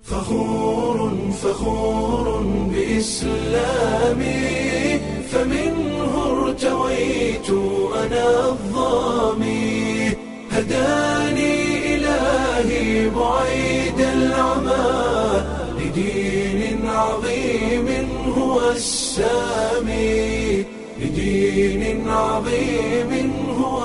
فخور فخور بإسلامي فمنه ارتويت أنا الظامي هداني إلهي بعيد العمى لدين عظيم هو السامي لدين عظيم هو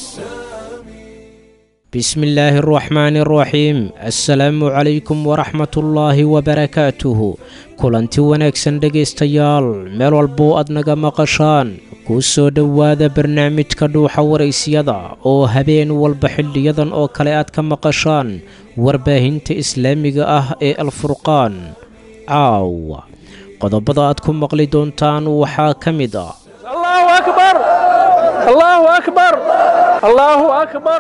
السامي bismi illaahi araxmaani araxiim assalaamu calaykum waraxmatullaahi wabarakaatuhu kulanti wanaagsan dhegaystayaal meel walboo aad naga maqashaan kuu soo dhowaada barnaamijka dhuuxa waraysyada oo habeen walba xildhiyadan oo kale aad ka maqashaan warbaahinta islaamiga ah ee alfurqaan caawa qodobada aad ku maqli doontaan waxaa ka mid ah allahu akbar allahu akbar allahu akbar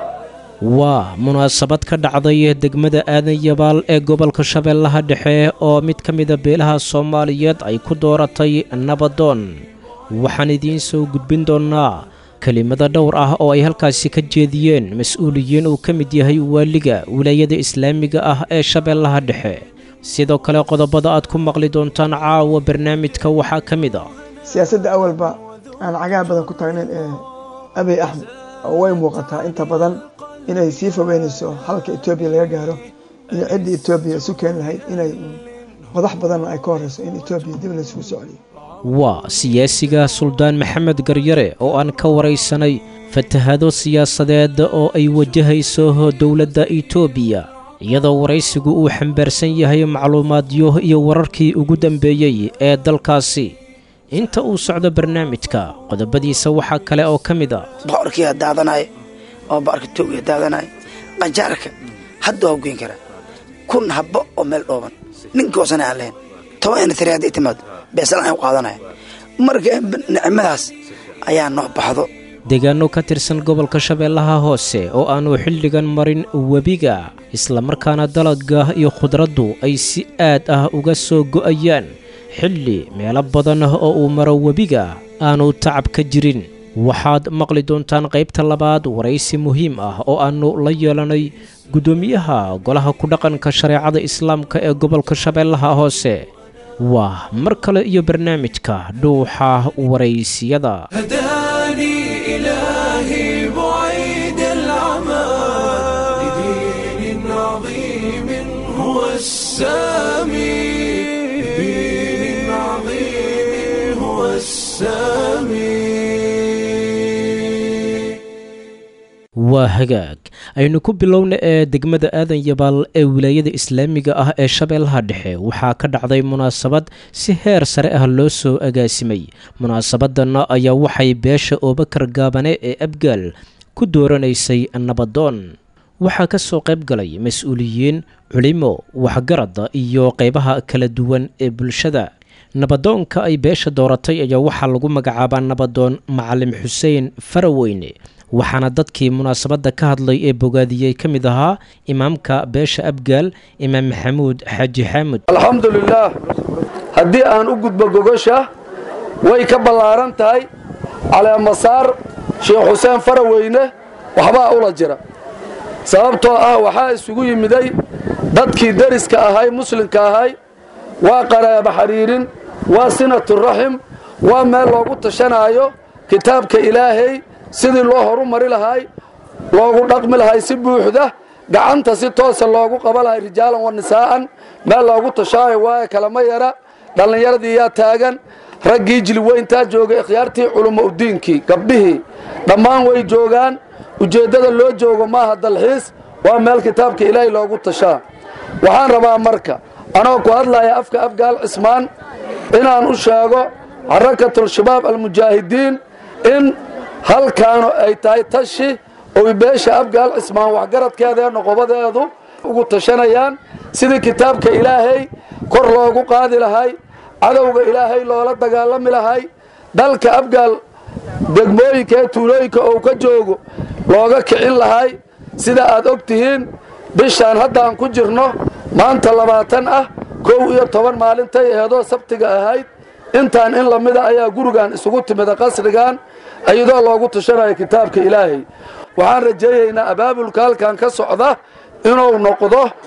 waa munaasabad ka dhacday degmada aadan yabaal ee gobolka shabeellaha dhexe oo mid ka mida beelaha soomaaliyeed ay ku dooratay nabadoon waxaan idiin soo gudbin doonnaa kelimada dhowr ah oo ay halkaasi ka jeediyeen mas-uuliyiin uu ka mid yahay waaliga wilaayada islaamiga ah ee shabeellaha dhexe sidoo kale qodobada aad ku maqli doontaan caawa barnaamijka waxaa ka mid ah siyaasadda awalba aan cagaha badan ku taagnayn ee abiy axmed oo way muuqataa inta badan inay sii fogeynayso halka etoobiya laga gaaro iyo ciddii etoobiya isu keeni lahayd inay madax badanna ay ka horeyso in etoobiya dib laysugu soo celiyo waa siyaasiga suldaan maxamed garyare oo aan ka waraysanay fatahado siyaasadeed oo ay wajahayso dowladda etoobiya iyadoo waraysigu uu xambaarsan yahay macluumaadyo iyo wararkii ugu dambeeyey ee dalkaasi inta uu socdo barnaamijka qodobadiisa waxaa kale oo ka mid a boqorkiiaa daadanaya oo boqorka toogiya daadanaya qajaarka hadda waa goyn karaa kun habbo oo meel dhooban ninkii hoosana aan lahayn toban ina tiri hadday timaado beeslan aan u qaadanaya marka nicmadaas ayaa noo baxdo deegaano ka tirsan gobolka shabeellaha hoose oo aanu xilligan marin webiga islamarkaana dalagga iyo khudraddu ay si aad ah uga soo go'ayaan xilli meelo badan oo uu maro webiga aanu tacab ka jirin waxaad maqli doontaan qaybta labaad waraysi muhiim ah oo aannu la yeelanay guddoomiyaha golaha ku-dhaqanka shareecada islaamka ee gobolka shabeellaha hoose waa mar kale iyo barnaamijka dhuuxa waraysiyada هداني إلهي بعيد العمى لدين عظيم هو السامي لدين عظيم هو السامي waa hagaag aynu ku bilowna ee degmada aadan yabaal ee wilaayada islaamiga ah ee shabeellaha dhexe waxaa ka dhacday munaasabad si heer sare ah loo soo agaasimay munaasabadanna ayaa waxay beesha oobakar gaabane ee abgaal ku dooranaysay nabadoon waxaa ka soo qayb galay mas-uuliyiin culimo waxgarada iyo qaybaha kala duwan ee bulshada nabadoonka ay beesha dooratay ayaa waxaa lagu magacaabaa nabadoon macalim xuseen faraweyne waxaana dadkii munaasabadda ka hadlay ee bogaadiyey ka mid ahaa imaamka beesha abgaal imaam maxamuud xaaji xaamud alxamdu lilaah haddii aan u gudbo gogosha way ka ballaaran tahay caleemasaar sheekh xuseen faraweyne waxbaa ula jira sababtoo ah waxaa isugu yimiday dadkii deriska ahay muslimka ahay waa qaraaba xidhiirin waa sinaturaxim waa meel loogu tashanaayo kitaabka ilaahay sidii loo horu mari lahay loogu dhaqmi lahay si buuxda gacanta si toosa loogu qaba lahay rijaalan wa nisaa'an meel loogu tashaayo waaye kalama yara dhallinyaradii yaa taagan raggii jilweyntaa joogay ikhyaartii culummo udiinkii gabdhihii dhammaan way joogaan ujeeddada loo joogo maaha dalxiis waa meel kitaabka ilaahay loogu tashaa waxaan rabaa marka anoo ku hadlaya afka afgaal cismaan inaan u sheego xarakatul-shabaab almujaahidiin in halkaanu ay tahay tashi oy beesha abgaal cismaan waxgaradkeeda ee noqobadeedu ugu tashanayaan sidii kitaabka ilaahay kor loogu qaadi lahay cadowga ilaahay loola dagaalami lahay dalka abgaal degmooyinka ee tuulooyinka ou ka joogo looga kicin lahay sida aad og tihiin bishaan haddaan ku jirno maanta labaatan ah kow iyo toban maalintay eedoo sabtiga ahayd intaan in lamida ayaa gurigan isugu timida qasrigan iyadoo loogu tashanayo kitaabka ilaahay waxaan rajeeyaynaa abaabulka halkan ka socda inuu noqdo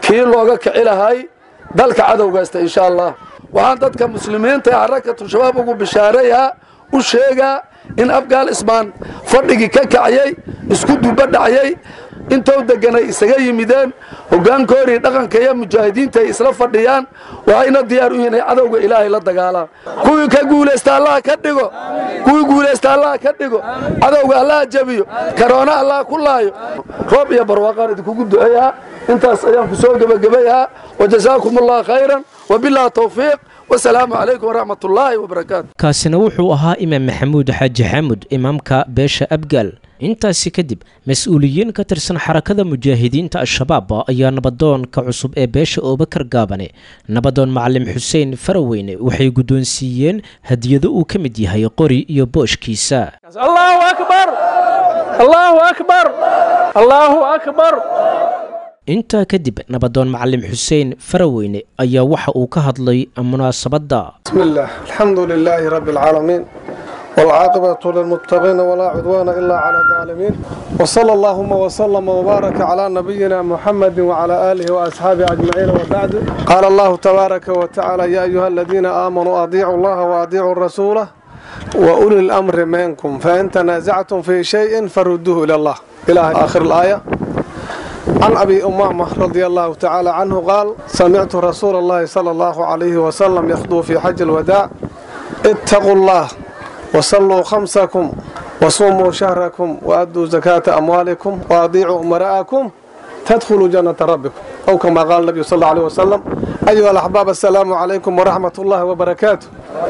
kii looga kici lahay dalka cadowgaysta insha allah waxaan dadka muslimiinta ee xarakatu shabaab ugu bishaareeyaa u sheegaa in afgaal ismaan fadhigii ka kacayay isku duba dhacayay intou deganay isaga yimideen hoggaankoodii dhaqanka iyo mujaahidiinta ay isla fadhiyaan waxayna diyaar u yihiin inay cadowga ilaahay la dagaalaan kuwii ka guulaysta allaha ka dhigo kuwii guulaysta allaha ka dhigo cadowga allaha jabiyo karoona allaha ku laayo roob iyo barwaaqaan idinkugu duceeyaa intaas ayaan ku soo gebagabayaa wajazaakum allah khayran wabillahi tawfiiq wasalaamu calaykum waraxmat ullaahi wabarakaatu kaasina wuxuu ahaa imaam maxamuud xaaji xamud imaamka beesha abgaal intaasi kadib mas-uuliyiin ka tirsan xarakada mujaahidiinta al-shabaab ayaa nabadoonka cusub ee beesha oobakar gaabane nabadoon macalim xuseen faraweyne waxay guddoonsiiyeen hadiyado uu ka mid yahay qori iyo booshkiisa allahu akbar allahu akbar allahu akbar intaa kadib nabadoon macalim xuseen faraweyne ayaa waxa uu ka hadlay munaasabadda بسم الله الحمد لله رب العالمين والعاقبة للمتقين ولا عدوان إلا على الظالمين وصلى اللهم وسلم وبارك على نبينا محمد وعلى آله وأصحابه أجمعين وبعد قال الله تبارك وتعالى يا أيها الذين آمنوا أطيعوا الله وأطيعوا الرسول وأولي الأمر منكم فإن تنازعتم في شيء فردوه إلى الله إلى آخر الآية عن أبي أمامة رضي الله تعالى عنه قال سمعت رسول الله صلى الله عليه وسلم يخطو في حج الوداع اتقوا الله وصلوا خمسكم وصوموا شهركم وأدوا زكاة أموالكم وأطيعوا أمراءكم تدخلوا جنة ربكم أو كما قال النبي صلى الله عليه وسلم أيها الأحباب السلام عليكم ورحمة الله وبركاته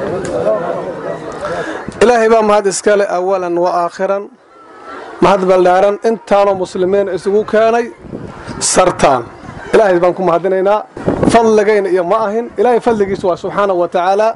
إلهي بام هذا إسكالي أولا وآخرا mahad baldhaaran intaanoo muslimiin isugu keenay sartaan ilaahay baan ku mahadinaynaa fadligayna iyo ma ahin ilaahay fadligiisa waa subxaana wa tacaala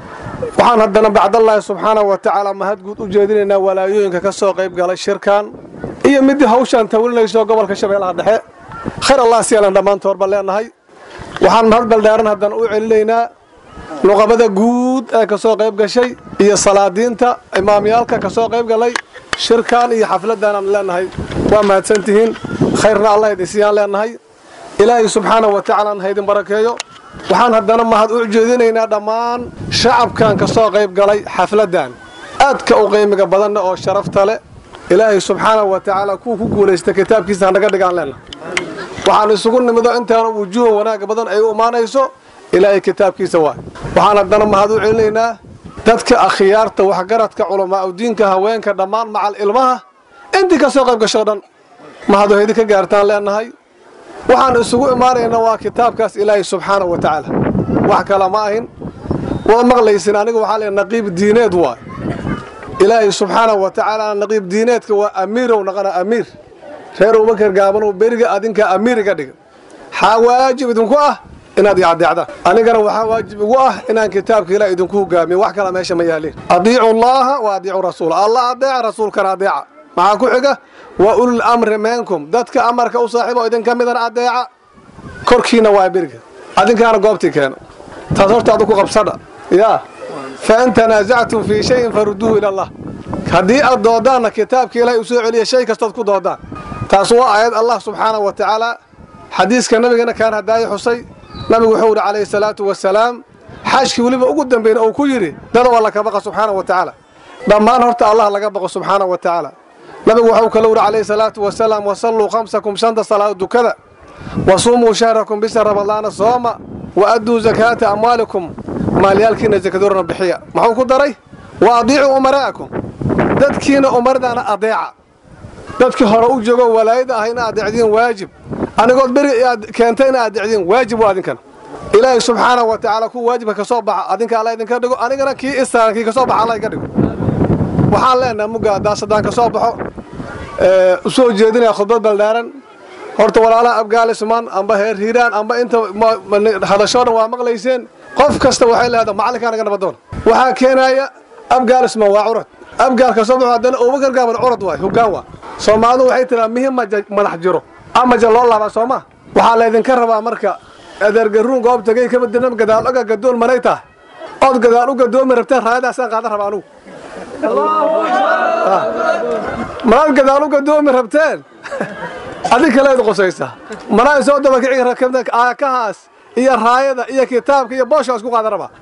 waxaan haddana bacdallaahi subxaana wa tacaala mahad guud u jeedinaynaa walaayooyinka ka soo qayb galay shirkan iyo midii hawshaan tawalinayso gobolka shabeellaha dhexe khayr allah siyaalan dhammaantood baan leenahay waxaan mahad baldhaaran haddana u celinaynaa luqabada guud ee ka soo qayb gashay iyo salaadiinta imaamyaalka ka soo qayb galay shirkan iyo xafladan aan leenahay waa mahadsantihiin khayrna allah idinsiiyaan leenahay ilaahay subxaana wa tacaala ha idin barakeeyo waxaan haddana mahad u jeedinaynaa dhammaan shacabkan ka soo qayb galay xafladan aadka u qiimiga badanna oo sharafta leh ilaahay subxaana wa tacaala kuwa ku guulaysta kitaabkiisa hanaga dhigaan leenahay waxaan isugu nimido intaana wujuuha wanaaga badan ay u imaanayso ilaahay kitaabkiisa waay waxaan haddana mahad u celinaynaa dadka akhyaarta waxgaradka culamaa udiinka haweenka dhammaan macal ilmaha intii ka soo qayb gasho dhan mahadahedi ka gaartaan leenahay waxaan isugu imaanaynaa waa kitaabkaas ilaahay subxaana wa tacaala wax kale ma ahin waad maqlaysin aniga waxaa leeyahay naqiib diineed waay ilaahay subxaana wa tacaala naqiib diineedka waa amiirow naqana amiir reer abubakar gaabanow beriga adinkaa amiir iga dhiga xaa waajib idinku ah inaad icadeecdaan anigana waxaa waajib igu ah inaan kitaabka ilaah idinku hogaamiyo wax kala meesha ma yaaliin adiicu llaaha wa adiicu rasuula allah adeeca rasuulkana adeeca maxaa ku xiga wa ulul amri minkum dadka amarka u saaxiibo idinka midana adeeca korkiina waa beriga adinkaana goobtii keena taas horta adu ku qabsadha yaa fa in tanaasactum fii shayin faruduuhu ila allah haddii aad doodaanna kitaabka ilaahay u soo celiya shay kastood ku doodaan taas waa aayad allah subxaana wa tacaala xadiiska nabigana kaan hadaayo xusay nabigu wuxuu yidhi calayhi salaatu wasalaam xaajkii weliba ugu dambayna uu ku yidhi dad waa laka baqa subxaana wa tacaala dhammaan horta allah laga baqo subxaana wa tacaala nabigu waxuu kala yidhi calayhi salaatu wasalaam wasalluu khamsakum shanta salaad dukada wasuumuu shahrakum bisha ramadaana sooma wa adduu zakaata amwaalikum maalyaalkiina zakadoorna bixiya muxuu ku daray wa adiicuu umaraa'akum dadkiina umardaana adeeca dadkii hore u joogo walaayada ah ina adeecdiin waajib anigood beri aad keentay ina adeecdiin waajib waa adinkan ilaahay subxaana wa tacaala ku waajibka ka soo baxa adinka alla idinka dhigo anigana kii isaaran kii ka soo baxa alla iga dhigo waxaan leenahay mugga daasadaan ka soo baxo u soo jeedinaya khudbad baldhaaran horta walaalaha afgaalisman amba heer hiiraan amba inta hadashoo dhan waa maqlayseen qof kasta waxay leedahay macallinkaa naga nabadoon waxaa keenaya afgaalisman waa curad afgaalka soo baxo haddana abubakar gaaban curad waay hoggaan waa soomaalidu waxay tiraa mihi madax jiro amaja loo laabaa soo ma waxaa laydinka rabaa marka adeergaruun goob tagay kabadina gadaal oga gadoon manay tahay ood gadaal u gadoomi rabteen raayadaasaan qaadan rabaa anugu manaad gadaal u gadoomi rabteen adig kaleed qosaysa manaa soo dabakicin rakabna aakahaas iyo raayada iyo kitaabka iyo booshaas ku qaadan rabaa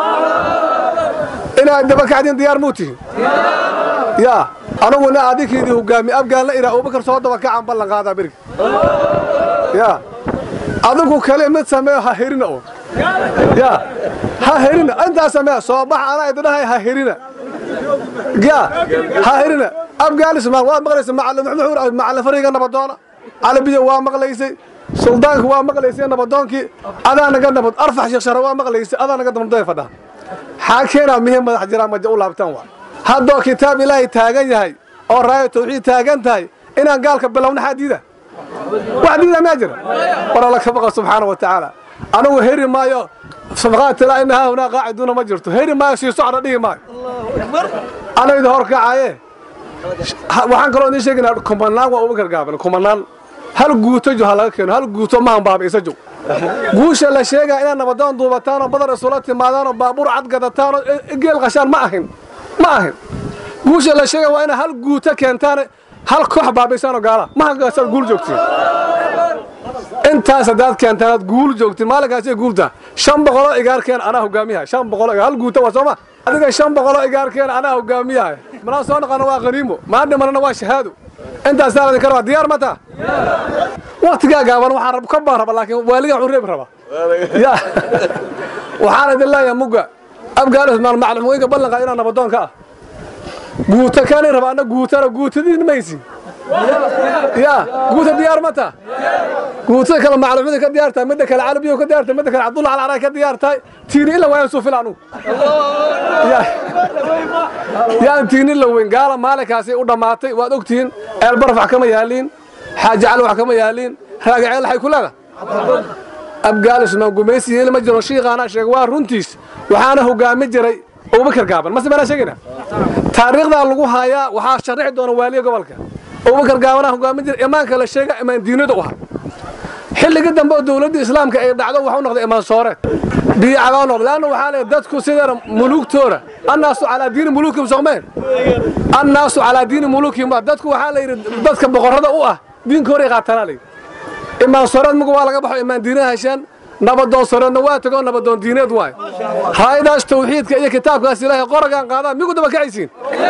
inaad dabakacdin diyaar muu tihin yaa anuguna adinkiidii hogaami abgaanla iraa abubakar soo dabakacaan ballan qaadaa berigi yaa adigu kale mid sameeyo ha herina oo yaa ha herina intaa sameeya soo bax anaa idinahay ha herina yaa ha herina afghanistan waad maqlaysa macalin fariga nabadoona calabiya waa maqlaysay suldaanka waa maqlaysay nabadoonkii adaa naga nabad arfax sheekh shara waa maqlaysay adaa naga nabadooy fadhaa xaa keenaa mihim madax jiraan maja u laabtaan waa haddoo kitaab ilaahay taagan yahay oo raaya tawxiid taagan tahay inaan gaalka bilowna xaa diida wax diida maa jira war alla ka baqa subxaana wa tacaala anigu heri maayo sabqaatilaa ina haa hunaa qaaciduuna ma jirto heri maayo sii socda dhihi maayo anayda hor kacaye waxaan kaloo idiin sheegaynaa kumanaan waa uba gargaaban kumanaan hal guuto jo ha laga keeno hal guuto mahan baabiisa jo guusha la sheegaa inaad nabadoon duubataan oo badar isula timaadaan oo baabuur cad gadataan oo geel qashaan ma ahin ma ahin guusha la sheega waa inaad hal guuto keentaan hal koox baabiisaan oo gaala mahankaasaad guul joogtiin intaas haddaad keentaan aad guul joogtiin maalinkaasay guultaa shan boqoloo igaarkeen anaa hogaamiyahay shan boqoloo hal guuto waa sooma adiga shan boqoloo igaarkeen anaa hogaamiyahay manaa soo naqana waa qaniimo maa dhimanana waa shahaado intaasaa ladinka rabaa diyaar ma taa waktigaa gaaban waxaan rab ka baan raba laakiin waaligaa wuxuu reebi rabaa ya waxaan idin leeyahay mugga afghanistan macluumooyinka ballanqa inaa nabadoonka ah guuto kaani raba anna guutana guutadiin maysi ya guuta diyaar ma taa guutada kale macluumada ka diyaar tahay midda kale calabiyo ka diyaar tahay midda kale cabdulla alcaray ka diyaar tahay tiini ila waayan suu fil anugu yaan tiini la weyn gaala maalinkaasi u dhammaatay waad ogtihiin eelbaraf wax kama yaaliin xaaji cali wax kama yaaliin raagaceel waxay ku leeda afghanistan gumaysi yeeli ma jiro shiiqaana sheega waa runtiis waxaana hogaami jiray abubakar gaaban mase maanaa sheegayna taariikhdaa lagu haayaa waxaa sharixi doona waaliya gobolka abubakar gaabanaa hogaamin jira imaanka la sheega imaan diinada u ahaa xilligii dambe oo dowladda islaamka ay dhacdo waxa u noqday imaan sooreed biyacabaa u noqday laanna waxaa leeyahay dadku sideena muluugtooda annaasu calaa diini muluukim soomeen annaasu calaa diini muluukim dadku waxaa la yidhi dadka boqorrada u ah diinka horay qaatanaa layidhi imaan sooreed muga waa laga baxo imaan diinaha hesheen nabadoon soreedna waa tago nabadoon diineed waay raayadaas tawxiidka iyo kitaabkaas ilaahay qoragaan qaadaan migu daba kacaysiin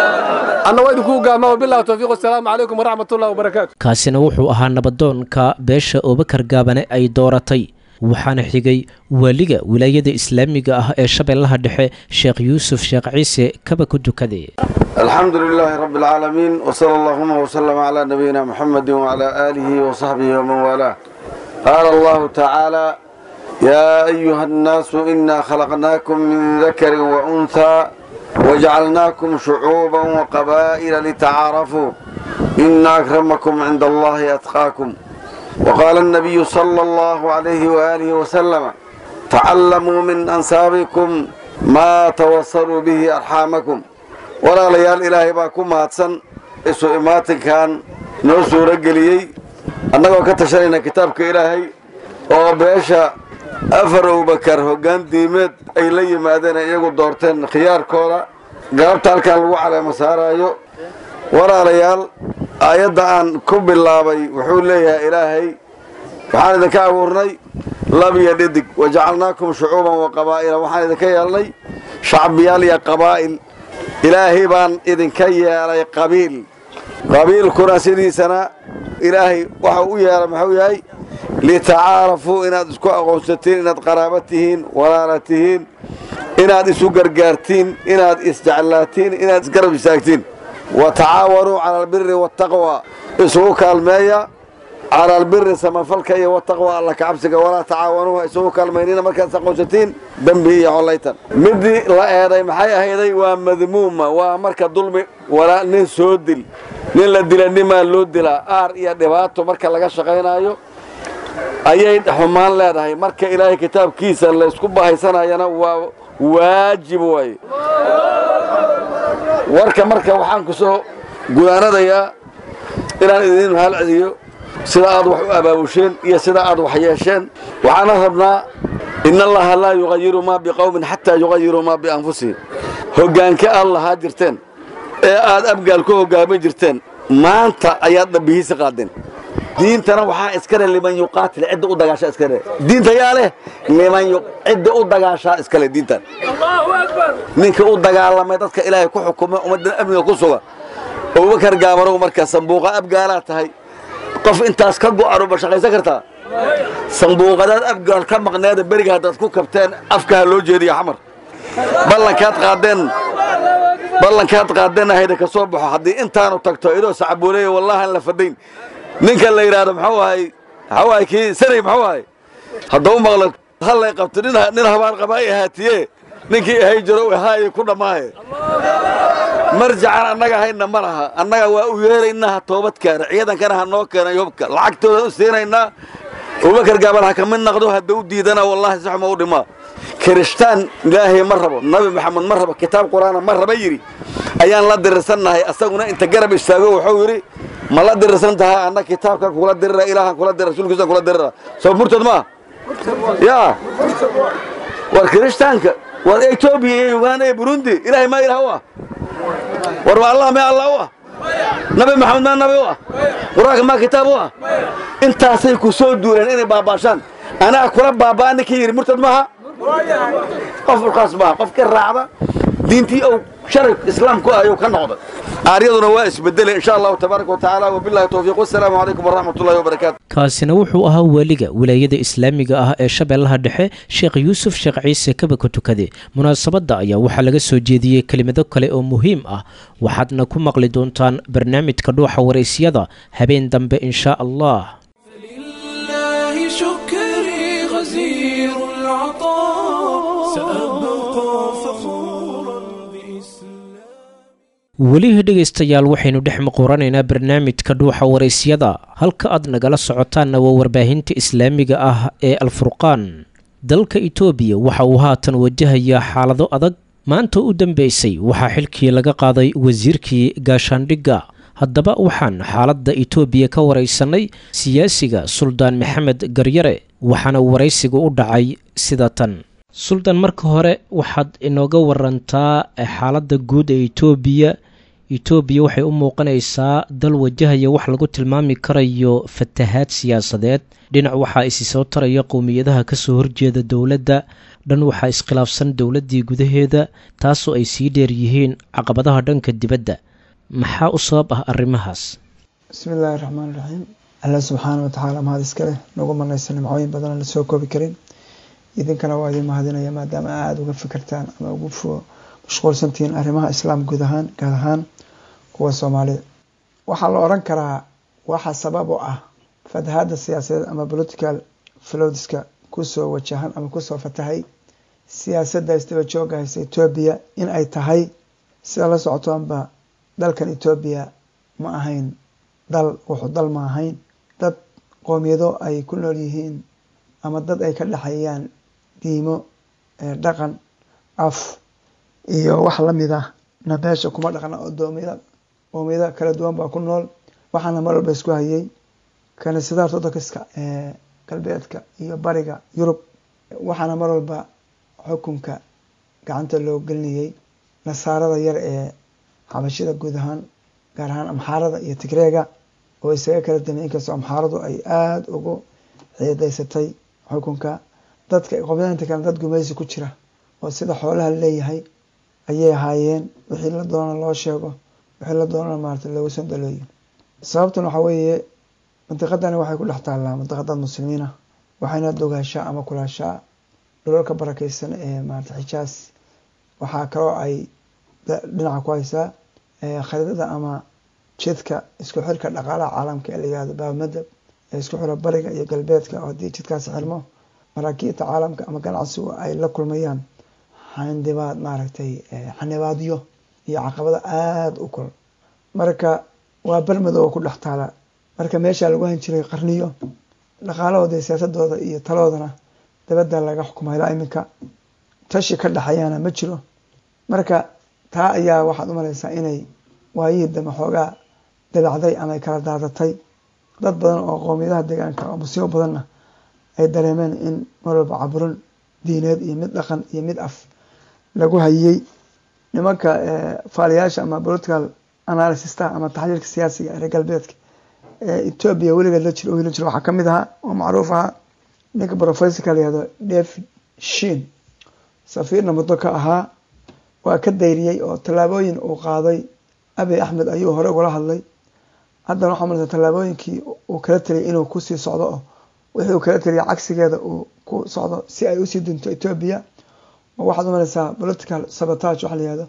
anna waa idinku gaama wabillahi tawfiiq wasalaamu calaykum waraxmatullahi wabarakaatu kaasina wuxuu ahaa nabadoonka beesha obakar gaabane ay dooratay waxaana xigay waaliga wilaayada islaamiga ah ee shabeellaha dhexe sheekh yuusuf sheekh ciise kaba ku dukade الحمد لله رب العالمين وصلى اللهم وسلم على نبينا محمد وعلى آله وصحبه ومن والاه قال الله تعالى يا أيها الناس إنا خلقناكم من ذكر وأنثى وجعلناكم شعوبا وقبائل لتعارفوا إن أكرمكم عند الله أتقاكم وقال النبي صلى الله عليه وآله وسلم تعلموا من أنسابكم ما توصلوا به أرحامكم ولا ليال إلهي باكم هاتسن إسو إماتن كان نوسو رجليي أنه كتشرين كتابك إلهي وبيشا afar abubakar hoggaan diimeed ay la yimaadeen iyagu doorteen khiyaarkooda galabta halkan lagu caleemo saaraayo walaalayaal aayadda aan ku bilaabay wuxuu leeyahay ilaahay waxaan idinka abuurnay lab iyo dhidig wajacalnaakum shucuuban wa qabaa'ila waxaan idinka yeelnay shacbiyaal iyo qabaa'il ilaahay baan idinka yeelay qabiil qabiilkuna sidiisana ilaahay waxa u yeelay muxuu yahay litacaarafuu inaad isku aqoonsatiin inaad qaraaba tihiin walaala tihiin inaad isu gargaartiin inaad isjeclaatiin inaad isgarab istaagtiin wa tacaawanuu cala albiri waataqwa isugu kaalmeeya cala albiri samafalka iyo wataqwa alla kacabsiga walaa tacaawanuuha isugu kaalmaynina markaad is aqoonsatiin dembi iyo collaytan midii la eeday maxay ahayday waa madmuuma waa marka dulmi walaa nin soo dil nin la dila nimaa loo dilaa aar iyo dhibaato marka laga shaqaynaayo ayay xumaan leedahay marka ilaahay kitaabkiisa laysku bahaysanayana waa waajib waaye warka marka waxaan ku soo gudaanadayaa inaan idin mahal celiyo sida aad wax u abaabusheen iyo sida aad wax yeesheen waxaana rabnaa in allaha laa yuqayiru maa biqowmin xataa yuqayiruu maa bianfusihim hoggaanka aad lahaa jirteen ee aad abgaal ku hoggaamin jirteen maanta ayaad dhabbihiisi qaadeen diintana waxaa iskale liman yuqaatil cidda u dagaashaa iskale diinta yaa leh liman cidda u dagaashaa iskale diintan ninka u dagaalamay dadka ilaahay ku xukuma ummaddan amniga ku suga abubakar gaabanow marka sambuuqa abgaalaa tahay qof intaas ka go'an ma shaqaysan kartaa sambuuqadaad abgaal ka maqneeda beriga haddaad ku kabteen afkaha loo jeediya xamar ballankaad qaadeen ballankaad qaadeen ahayda ka soo baxo haddii intaanu tagto idoo sacabuuleeya wallahan la fadayn ninka la yidhaahdo muxuu ahay muxuu ahay kii sanay muxuu ahay haddau maqlo hallay qabto nin nin habaan qabaa i haatiye ninkii ahay jiro ahaaye ku dhammaaye marjacan annaga hayna ma laha annaga waa u yeeraynaa ha toobad keena ciidankana ha noo keenay hubka lacagtooda u siinaynaa abubakar gaabal ha ka mid naqdo hadda u diidana wallahi saxuma u dhimaa kirishtaan ilaahay ma rabo nabi maxamed ma rabo kitaab qur'aana ma raba yidhi ayaan la dirirsannahay asaguna inta garab istaago wuxuu yidhi ma la dirirsan tahay anna kitaabkan kula dirira ilaahan kula dirira rasuulkiisan kula dirira soo murtad maa yaa war kirishtaanka war etoobiya iyo uganda iyo burundi ilaahay maa ilaah u ah war ma allah mee allah u ah nabi maxamed maa nabi u ah qur-aanka maa kitaab u ah intaasay ku soo duuleen inay baabaashaan anaa kula baabaa ninkii yidhi murtad maaha qof ulkaas maaha qof ka raacda diintii ou sharaf islaamku ayuu ka noqday aaryaduna waa isbedelay insha allahu tabaaraka wa tacaala wabillahi towfiiq wassalaamu calaykum waraxmat ullahi wabarakaatu kaasina wuxuu ahaa weliga wilaayada islaamiga ah ee shabeellaha dhexe sheekh yuusuf sheekh ciise kabaka tukade munaasabadda ayaa waxaa laga soo jeediyey kelimado kale oo muhiim ah waxaadna ku maqli doontaan barnaamijka dhuuxa waraysyada habeen dambe insha allah لله شكري غزير العطاء سأبقى فخورا بإسلام welihii dhegaystayaal waxaynu dhex muquranaynaa barnaamijka dhuuxa waraysyada halka aad nagala socotaanna waa warbaahinta islaamiga ah ee alfurqaan dalka itoobiya waxa uu haatan wajahayaa xaalado adag maanta u dambeysay waxaa xilkii laga qaaday wasiirkii gaashaandhigga haddaba waxaan xaaladda itoobiya ka waraysanay siyaasiga suldaan maxamed garyare waxaana waraysigu u dhacay sida tan suldaan marka hore waxaad inooga warantaa xaaladda guud ee itoobiya itoobiya waxay u muuqanaysaa dal wajahaya wax lagu tilmaami karayo fatahaad siyaasadeed dhinac waxaa isi soo taraya qowmiyadaha kasoo horjeeda dowladda dhan waxaa iskhilaafsan dowladdii gudaheeda taasoo ay sii dheer yihiin caqabadaha dhanka dibadda maxaa u sabab ah arrimahaas bismi illaahi raxmaan raxiim alla subxaana watacaala mahad iskale nagu manaysa nimcooyin badan la soo koobi karin idinkana waa idin mahadinaya maadaama aada uga fikirtaan ama ugu mashquulsantihiin arrimaha islaam guud ahaan gaar ahaan kuwa soomaalida waxaa la odhan karaa waxa sabab u ah fatahaadda siyaasadeed ama political flowdiska kusoo wajahan ama kusoo fatahay siyaasadda isdaba jooga haysa etoobiya in ay tahay sida la socotoonba dalkan etoobiya ma ahayn dal wuxuu dal ma ahayn dad qoomiyado ay ku nool yihiin ama dad ay ka dhexeeyaan diimo dhaqan af iyo wax lamid ah na beesha kuma dhaqna oo doomiyada qoomiyada kala duwan baa ku nool waxaana mar walba isku hayay kaniisadaha ortodokska ee galbeedka iyo bariga yurub waxaana mar walba xukunka gacanta loo gelinayay nasaarada yar ee xabashida guud ahaan gaar ahaan amxaarada iyo tigreega oo isaga kala damay inkastoo amxaaradu ay aada ugu ciidaysatay xukunka dadka qoomiyadainta kale dad gumaysi ku jira oo sida xoolaha leeyahay ayay ahaayeen wixii la doona loo sheego wixii la doonana maarata loogu sandalooyin sababtan waxaa weeye mandiqadani waxay ku dhex taallaa mandiqadad muslimiina waxayna dogaashaa ama kulaashaa dhulalka barakeysan ee maarata xijaas waxaa kaloo ay dhinaca ku haysaa khariidada ama jidka isku xirka dhaqaalaha caalamka ee la yihahdo baamadab ee isku xira bariga iyo galbeedka oo haddii jidkaasi xirmo maraakiibta caalamka ama ganacsigu ay la kulmayaan xandibaad maaragtay xanibaadyo iyo caqabado aada u kul marka waa bermadow oo ku dhex taala marka meeshaa lagu han jiray qarniyo dhaqaalahooda iyo siyaasadooda iyo taladoodana dabadda laga xukumay ilaa iminka tashi ka dhexeeyaana ma jiro marka taa ayaa waxaad u malaysaa inay waayihii dambe xoogaa dabacday ama ay kala daadatay dad badan oo qoomiyadaha deegaanka oo musiibo badanna ay dareemeen in mar walba caburin diineed iyo mid dhaqan iyo mid af lagu hayey nimanka faaliyaasha ama political analysista ama taxliilka siyaasiga reer galbeedka etoobiya weligeed la jiro oo heli jiro waxaa ka mid ahaa oo macruuf ahaa ninka professorka la yihahdo david shin safiirna muddo ka ahaa waa ka dayriyey oo tallaabooyin uu qaaday abiy axmed ayuu hore ugala hadlay haddana waxaa malaysa tallaabooyinkii uu kala taliyay inuu kusii socdo oo wixii uu kala taliyay cagsigeeda uu ku socdo si ay usii dinto etoobiya oo waxaad umalaysaa political sabotage waxa la yihahdo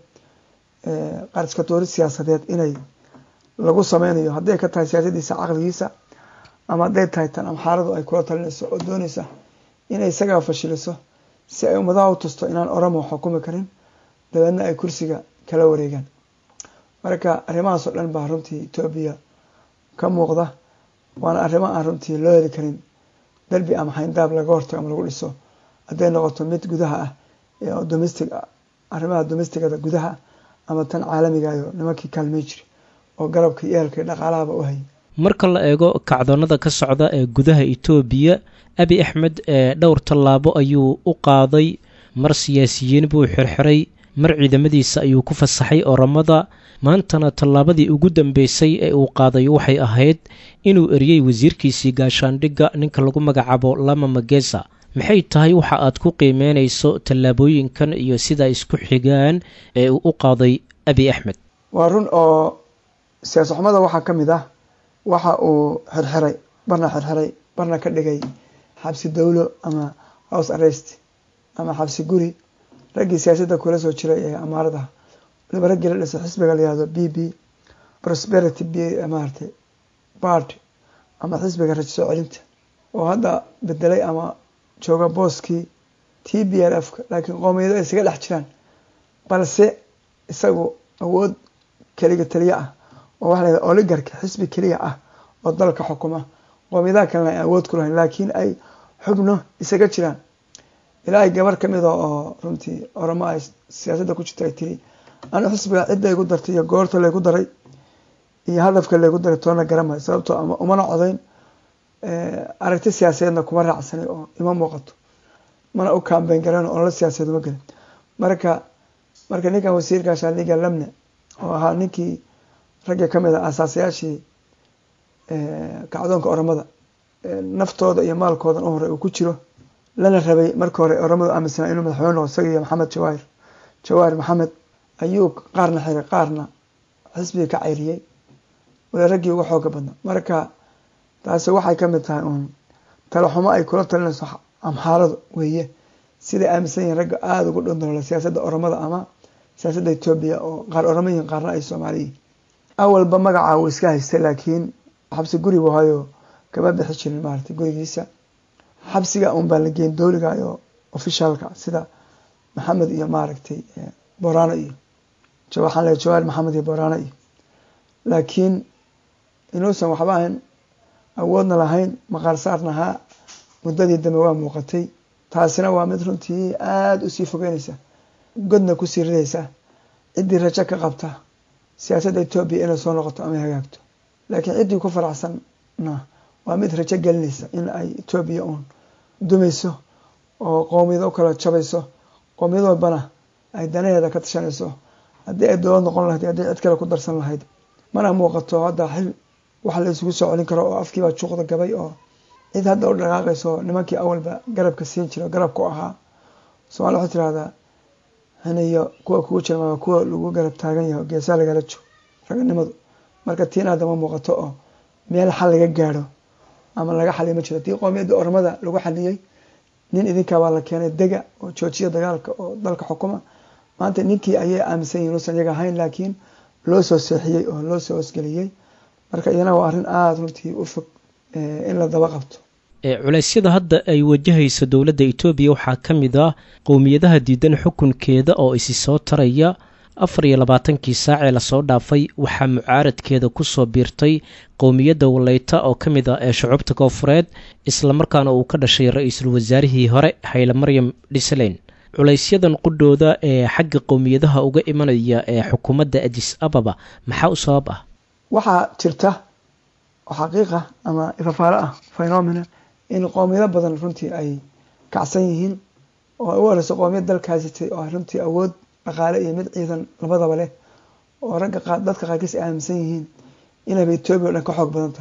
qarska tuuri siyaasadeed inay lagu sameynayo hadday ka tahay siyaasadiisa caqligiisa ama hadday tahay tan amxaaradu ay kula talinayso oo doonaysa inay isagaa fashiliso si ay ummadaha u tusto inaan oromo xukumi karin dabeedna ay kursiga kala wareegaan marka arrimahaas oo dhan baa runtii etoobiya ka muuqda waana arrimo aan runtii loo heli karin derbi ama xayndaab laga hortago ama lagu dhiso hadday noqoto mid gudaha ah oo domestic arrimaha domestigada gudaha ama tan caalamigayo nimankii kaalmey jiri oo garabka iyo ehelka iyo dhaqaalahaba u hayay marka la eego kacdoonnada ka socda ee gudaha etoobiya abi axmed ee dhowr tallaabo ayuu u qaaday mar siyaasiyiin buu xirxiray mar ciidamadiisa ayuu ku fasaxay oramada maantana tallaabadii ugu dambeysay ee uu qaaday waxay ahayd inuu eriyey wasiirkiisii gaashaandhigga ninka lagu magacaabo lama magesa maxay tahay waxa aad ku qiimeynayso tallaabooyinkan iyo sida isku xigaan ee uu u qaaday abi axmed waa run oo siyaasa xumada waxaa ka mid ah waxa uu xirxiray barna xirxiray barna ka dhigay xabsi dowlo ama house arrest ama xabsi guri raggii siyaasadda kula soo jiray ee amaaradaha waliba raggii la dhisay xisbiga la yihahdo b b prosperity b maaragtay bard ama xisbiga rajo soo celinta oo hadda bedelay ama jooga booskii t b r f ka laakiin qoomiyado ay isaga dhex jiraan balse isagu awood keliga taliye ah oo waxa la yahada oligarka xisbi keliya ah oo dalka xukuma qoomiyadaha kalena ay awood ku lahayn laakiin ay xubno isaga jiraan ilaahay gabar ka mida oo runtii oramo ay siyaasadda ku jirta ay tiri anu xisbiga cidda igu dartay iyo goorta laygu daray iyo hadafka laygu daray toona garamayo sababtoo ama umana codayn aragti siyaasadeedna kuma raacsanay oo ima muuqato mana u kaambeyn garan oo la siyaasadeed uma gelin marka marka ninkan wasiirka shaaliga lamne oo ahaa ninkii ragga ka mid a asaasayaashii kacdoonka oramada naftooda iyo maalkoodan u hore uu ku jiro lana rabay marka hore oramadu aaminsanaa inuu madaxweyne noqo isaga iyo maxamed jawaahir jawaahir maxamed ayuu qaarna xiray qaarna xisbiga ka cayriyey wala raggii uga xooga badna marka taasi waxay ka mid tahay uun talaxumo ay kula talinayso amxaaradu weeye siday aaminsan yihiin ragga aada ugu dhondolola siyaasadda oramada ama siyaasadda etoobiya oo qaar oramo yihiin qaarna ay soomaaliyiin awalba magaca uu iska haystay laakiin xabsi guri buu hayo kama bixi jirin maaragtay gurigiisa xabsiga un baa la geyn dowliga iyo ofishaalka sida maxamed iyo maaragtay borano iyo waxaan leeay jawaar maxamed iyo borano iyo laakiin inuusan waxba ahayn awoodna lahayn maqaar saarna ahaa muddadii dambe waa muuqatay taasina waa mid runtii aada usii fogeynaysa godna kusii ridaysa ciddii rajo ka qabta siyaasadda etoobiya inay soo noqoto ama hagaagto laakiin ciddii ku faraxsanna waa mid rajo gelinaysa in ay etoobiya uun dumayso oo qoomiyado u kala jabayso qoomiyad walbana ay danaheeda ka tashanayso haddii ay dowlad noqon lahayd haddii cid kale ku darsan lahayd mana muuqato hadda xil wax la isugu soo celin karo oo afkiibaa juuqda gabay oo cid hadda u dhaqaaqayso nimankii awalba garabka siin jira garabka u ahaa somalia waxay tirahdaa haniyo kuwa kugu jira waa kuwa lagu garab taagan yahay geesaa lagala joogo raganimadu marka tiina hadda ma muuqato oo meel xal laga gaadho ama laga xaliyo ma jiro haddii qoomiyadda ormada lagu xaliyey nin idinkaa baa la keenay dega oo joojiya dagaalka oo dalka xukuma maanta ninkii ayay aaminsan yihin inuusan iyaga ahayn laakiin loo soo seexiyey oo loo soo hosgeliyey marka iyana waa arrin aada runtii u fog in la daba qabto culeysyada hadda ay wajahayso dowladda etoobiya waxaa ka mid ah qowmiyadaha diidan xukunkeeda oo isi soo taraya afar iyo labaatankii saacee lasoo dhaafay waxaa mucaaradkeeda kusoo biirtay qowmiyadda waleyta oo ka mid ah ee shucubta koofureed islamarkaana uu ka dhashay ra-iisul wasaarihii hore hayle maryam dhisleyn culaysyadan qudhooda ee xagga qowmiyadaha uga imanaya ee xukuumadda adis ababa maxaa u sabab ah waxaa jirta oo xaqiiqa ama ifafaalo ah phenomena in qoomiyado badan runtii ay kacsan yihiin oo ay u horeyso qoomiyad dalkaasitay oo runtii awood dhaqaale iyo mid ciidan labadaba leh oo ragga dadka qaarkiis ay aaminsan yihiin inayba etoobiya o dhan ka xoog badan tahay